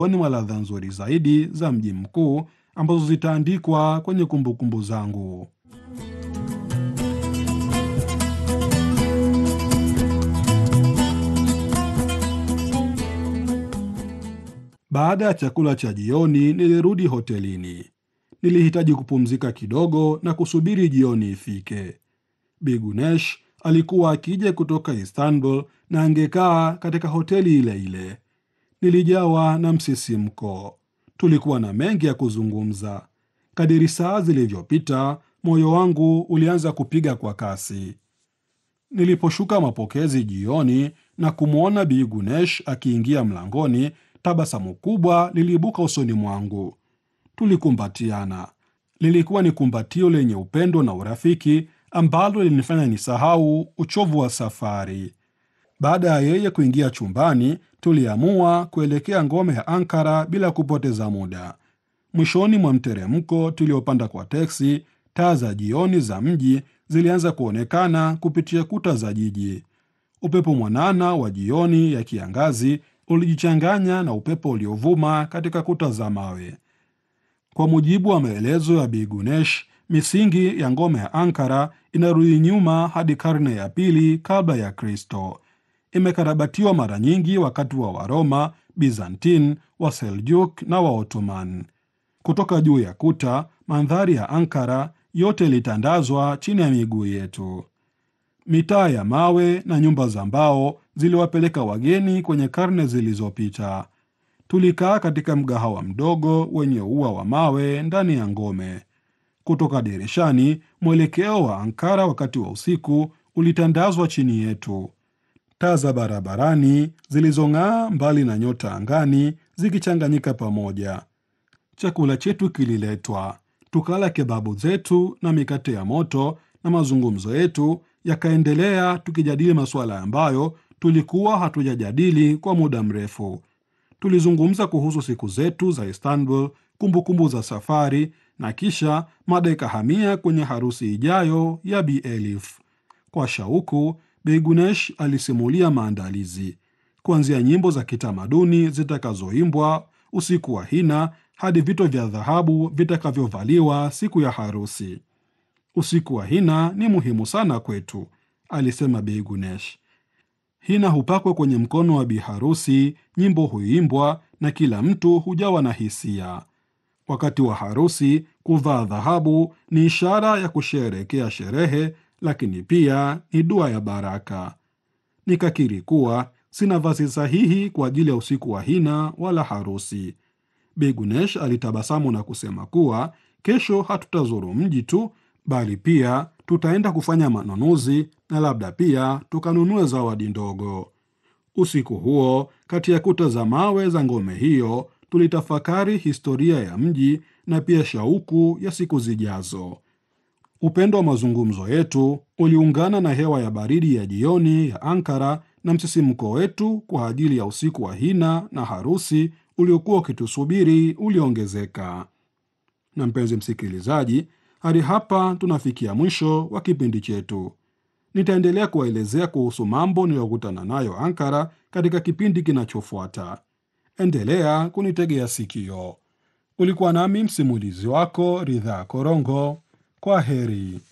miongoni mwa ladha nzuri zaidi za mji mkuu ambazo zitaandikwa kwenye kumbukumbu zangu. Baada ya chakula cha jioni, nilirudi hotelini. Nilihitaji kupumzika kidogo na kusubiri jioni ifike. Bi Gunesh alikuwa akija kutoka Istanbul na angekaa katika hoteli ile ile. Nilijawa na msisimko. Tulikuwa na mengi ya kuzungumza. Kadiri saa zilivyopita, moyo wangu ulianza kupiga kwa kasi. Niliposhuka mapokezi jioni na kumwona Bi Gunesh akiingia mlangoni, tabasamu kubwa liliibuka usoni mwangu. Tulikumbatiana. Lilikuwa ni kumbatio lenye upendo na urafiki ambalo lilinifanya nisahau uchovu wa safari. Baada ya yeye kuingia chumbani, tuliamua kuelekea ngome ya Ankara bila kupoteza muda. Mwishoni mwa mteremko tuliopanda kwa teksi, taa za jioni za mji zilianza kuonekana kupitia kuta za jiji. Upepo mwanana wa jioni ya kiangazi ulijichanganya na upepo uliovuma katika kuta za mawe. Kwa mujibu wa maelezo ya Bi Gunesh, misingi ya ngome ya Ankara inarudi nyuma hadi karne ya pili kabla ya Kristo. Imekarabatiwa mara nyingi wakati wa Waroma, Byzantine, Waseljuk na Waottoman. Kutoka juu ya kuta, mandhari ya Ankara yote ilitandazwa chini ya miguu yetu. Mitaa ya mawe na nyumba za mbao ziliwapeleka wageni kwenye karne zilizopita. Tulikaa katika mgahawa mdogo wenye ua wa mawe ndani ya ngome. Kutoka dirishani, mwelekeo wa Ankara wakati wa usiku ulitandazwa chini yetu. Taa za barabarani zilizong'aa mbali na nyota angani zikichanganyika pamoja. Chakula chetu kililetwa, tukala kebabu zetu na mikate ya moto, na mazungumzo yetu yakaendelea, tukijadili masuala ambayo tulikuwa hatujajadili kwa muda mrefu. Tulizungumza kuhusu siku zetu za Istanbul, kumbukumbu za safari, na kisha mada ikahamia kwenye harusi ijayo ya Bi Elif. Kwa shauku, Bi Gunesh alisimulia maandalizi, kuanzia nyimbo za kitamaduni zitakazoimbwa usiku wa hina hadi vito vya dhahabu vitakavyovaliwa siku ya harusi. Usiku wa hina ni muhimu sana kwetu, alisema Bi Gunesh. Hina hupakwa kwenye mkono wa biharusi, nyimbo huimbwa na kila mtu hujawa na hisia. Wakati wa harusi, kuvaa dhahabu ni ishara ya kusherehekea sherehe, lakini pia ni dua ya baraka. Nikakiri kuwa sina vazi sahihi kwa ajili ya usiku wa hina wala harusi. Bi Gunesh alitabasamu na kusema kuwa kesho hatutazuru mji tu, bali pia tutaenda kufanya manunuzi na labda pia tukanunue zawadi ndogo. Usiku huo, kati ya kuta za mawe za ngome hiyo, tulitafakari historia ya mji na pia shauku ya siku zijazo. Upendo wa mazungumzo yetu uliungana na hewa ya baridi ya jioni ya Ankara na msisimko wetu kwa ajili ya usiku wa hina na harusi uliokuwa ukitusubiri uliongezeka. Na mpenzi msikilizaji, hadi hapa tunafikia mwisho wa kipindi chetu. Nitaendelea kuwaelezea kuhusu mambo niliyokutana nayo Ankara katika kipindi kinachofuata. Endelea kunitegea sikio. Ulikuwa nami msimulizi wako Ridhaa Korongo. Kwa heri.